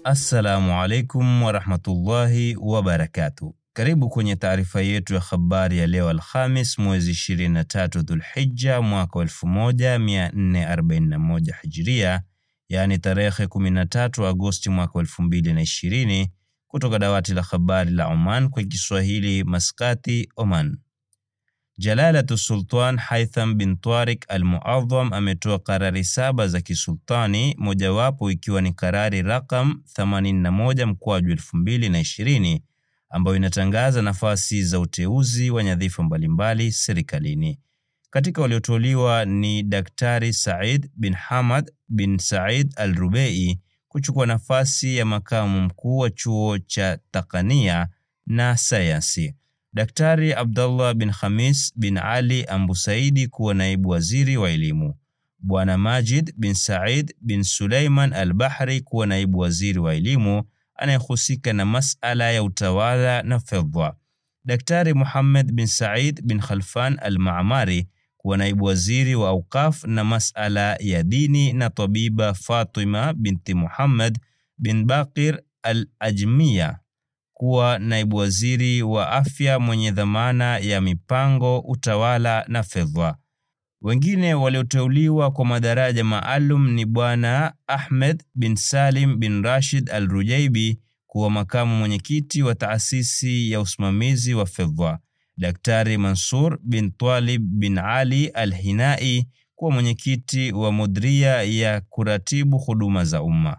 Assalamu alaikum warahmatullahi wabarakatuh. Karibu kwenye taarifa yetu ya habari ya leo Alhamis mwezi 23 Dhulhijja mwaka 1441 Hijria, yaani tarehe 13 Agosti mwaka 2020, kutoka dawati la habari la Oman kwa Kiswahili, Maskati, Oman. Jalalatu Sultan Haitham bin Tariq Al-Muadham ametoa karari saba za kisultani, mojawapo ikiwa ni karari rakam 81 mkwaju 2020 ambayo inatangaza nafasi za uteuzi wa nyadhifa mbalimbali serikalini. Katika walioteuliwa ni Daktari Said bin Hamad bin Said Al-Rubei kuchukua nafasi ya makamu mkuu wa chuo cha Takania na sayansi. Daktari Abdullah bin Khamis bin Ali Ambusaidi kuwa naibu waziri wa elimu. Bwana Majid bin Said bin Suleiman Al-Bahri kuwa naibu waziri wa elimu anayehusika na masala ya utawala na fedha. Daktari Muhammad bin Said bin Khalfan Al-Maamari kuwa naibu waziri wa awqaf na masala ya dini na tabiba Fatima binti Muhammad bin Baqir Al-Ajmiya kuwa naibu waziri wa afya mwenye dhamana ya mipango, utawala na fedha. Wengine walioteuliwa kwa madaraja maalum ni Bwana Ahmed bin Salim bin Rashid Al-Rujaibi kuwa makamu mwenyekiti wa taasisi ya usimamizi wa fedha. Daktari Mansur bin Twalib bin Ali Al-Hinai kuwa mwenyekiti wa mudria ya kuratibu huduma za umma.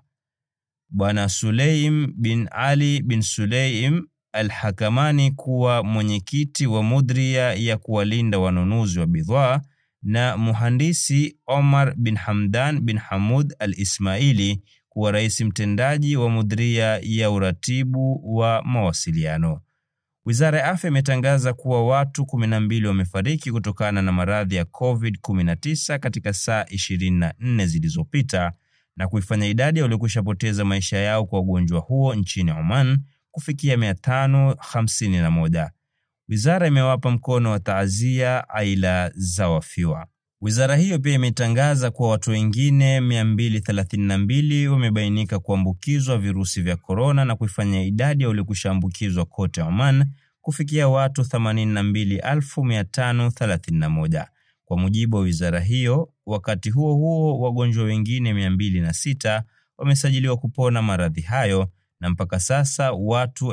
Bwana Suleim bin Ali bin Suleim Al-Hakamani kuwa mwenyekiti wa mudria ya kuwalinda wanunuzi wa bidhaa na muhandisi Omar bin Hamdan bin Hamud Al-Ismaili kuwa rais mtendaji wa mudria ya uratibu wa mawasiliano. Wizara ya Afya imetangaza kuwa watu 12 wamefariki kutokana na maradhi ya COVID-19 katika saa 24 zilizopita na kuifanya idadi ya waliokwisha poteza maisha yao kwa ugonjwa huo nchini Oman kufikia 551. Wizara imewapa mkono wa taazia aila za wafiwa. Wizara hiyo pia imetangaza kuwa watu wengine 232 wamebainika kuambukizwa virusi vya korona na kuifanya idadi ya waliokwisha ambukizwa kote Oman kufikia watu 82531 kwa mujibu wa wizara hiyo. Wakati huo huo, wagonjwa wengine 206 wamesajiliwa kupona maradhi hayo na mpaka sasa watu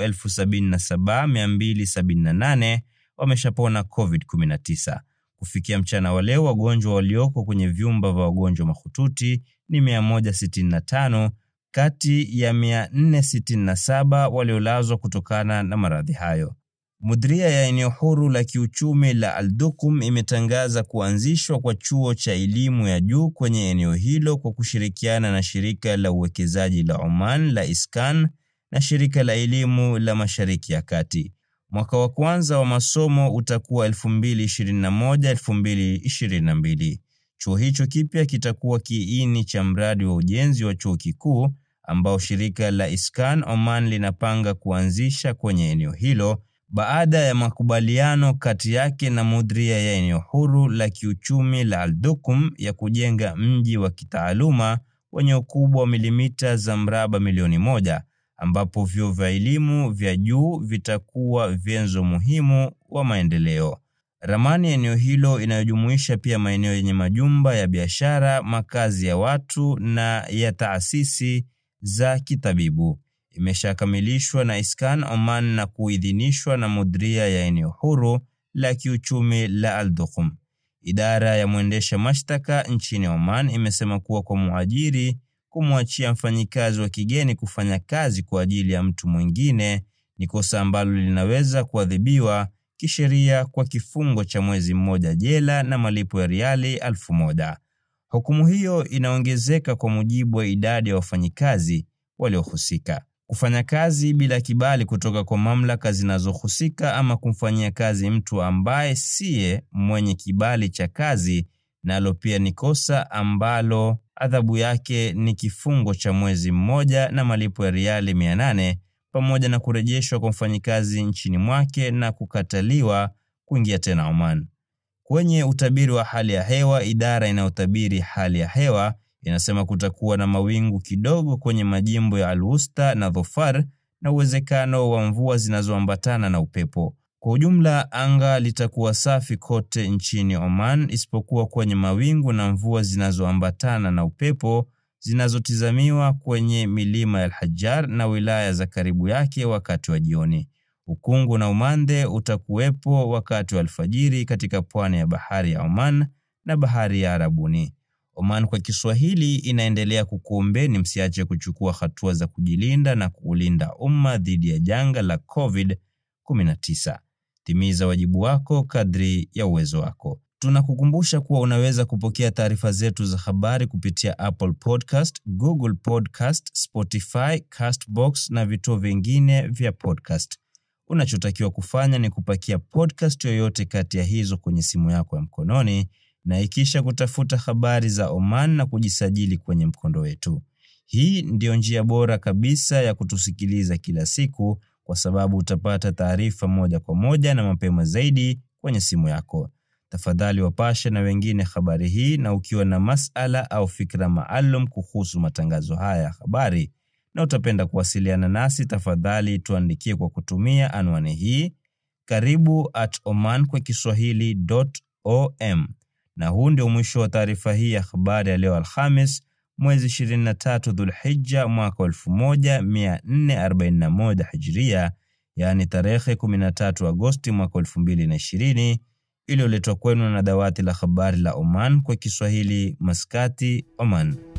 77278 wameshapona COVID-19. Kufikia mchana wa leo, wagonjwa walioko kwenye vyumba vya wagonjwa mahututi ni 165 kati ya 467 waliolazwa kutokana na maradhi hayo. Mudhria ya eneo huru la kiuchumi la Al-Duqum imetangaza kuanzishwa kwa chuo cha elimu ya juu kwenye eneo hilo kwa kushirikiana na shirika la uwekezaji la Oman la Iskan na shirika la elimu la Mashariki ya Kati. Mwaka wa kwanza wa masomo utakuwa 2021-2022. Chuo hicho kipya kitakuwa kiini cha mradi wa ujenzi wa chuo kikuu ambao shirika la Iskan Oman linapanga kuanzisha kwenye eneo hilo baada ya makubaliano kati yake na mudhria ya eneo huru la kiuchumi la Al-Duqum ya kujenga mji wa kitaaluma wenye ukubwa wa milimita za mraba milioni moja ambapo vyuo vya elimu vya juu vitakuwa vyenzo muhimu wa maendeleo. Ramani ya eneo hilo inayojumuisha pia maeneo yenye majumba ya biashara, makazi ya watu na ya taasisi za kitabibu imeshakamilishwa na Iskan Oman na kuidhinishwa na mudhria ya eneo huru la kiuchumi la Al-Duqum. Idara ya mwendesha mashtaka nchini Oman imesema kuwa kwa muajiri kumwachia mfanyikazi wa kigeni kufanya kazi kwa ajili ya mtu mwingine ni kosa ambalo linaweza kuadhibiwa kisheria kwa kifungo cha mwezi mmoja jela na malipo ya riali elfu moja. Hukumu hiyo inaongezeka kwa mujibu wa idadi ya wafanyikazi waliohusika. Kufanya kazi bila kibali kutoka kwa mamlaka zinazohusika ama kumfanyia kazi mtu ambaye siye mwenye kibali cha kazi, nalo pia ni kosa ambalo adhabu yake ni kifungo cha mwezi mmoja na malipo ya riali 800 pamoja na kurejeshwa kwa mfanyikazi nchini mwake na kukataliwa kuingia tena Oman. Kwenye utabiri wa hali ya hewa, idara inayotabiri hali ya hewa inasema kutakuwa na mawingu kidogo kwenye majimbo ya Al-Wusta na Dhofar na uwezekano wa mvua zinazoambatana na upepo. Kwa ujumla, anga litakuwa safi kote nchini Oman isipokuwa kwenye mawingu na mvua zinazoambatana na upepo zinazotizamiwa kwenye milima ya Al-Hajjar na wilaya za karibu yake wakati wa jioni. Ukungu na umande utakuwepo wakati wa alfajiri katika pwani ya bahari ya Oman na bahari ya Arabuni. Oman kwa Kiswahili inaendelea kukuombeni msiache kuchukua hatua za kujilinda na kuulinda umma dhidi ya janga la COVID-19. Timiza wajibu wako kadri ya uwezo wako. Tunakukumbusha kuwa unaweza kupokea taarifa zetu za habari kupitia Apple Podcast, Google Podcast, Spotify, Castbox na vituo vingine vya podcast. Unachotakiwa kufanya ni kupakia podcast yoyote kati ya hizo kwenye simu yako ya mkononi na ikisha kutafuta habari za Oman na kujisajili kwenye mkondo wetu. Hii ndiyo njia bora kabisa ya kutusikiliza kila siku kwa sababu utapata taarifa moja kwa moja na mapema zaidi kwenye simu yako. Tafadhali wapashe na wengine habari hii, na ukiwa na masala au fikra maalum kuhusu matangazo haya ya habari na utapenda kuwasiliana nasi, tafadhali tuandikie kwa kutumia anwani hii karibu at oman kwa kiswahili.om. Na huu ndio mwisho wa taarifa hii ya habari ya leo Alhamis mwezi 23 Dhulhijja mwaka 1441 Hijria, yaani tarehe 13 Agosti mwaka 2020, iliyoletwa kwenu na dawati la habari la Oman kwa Kiswahili, Maskati, Oman.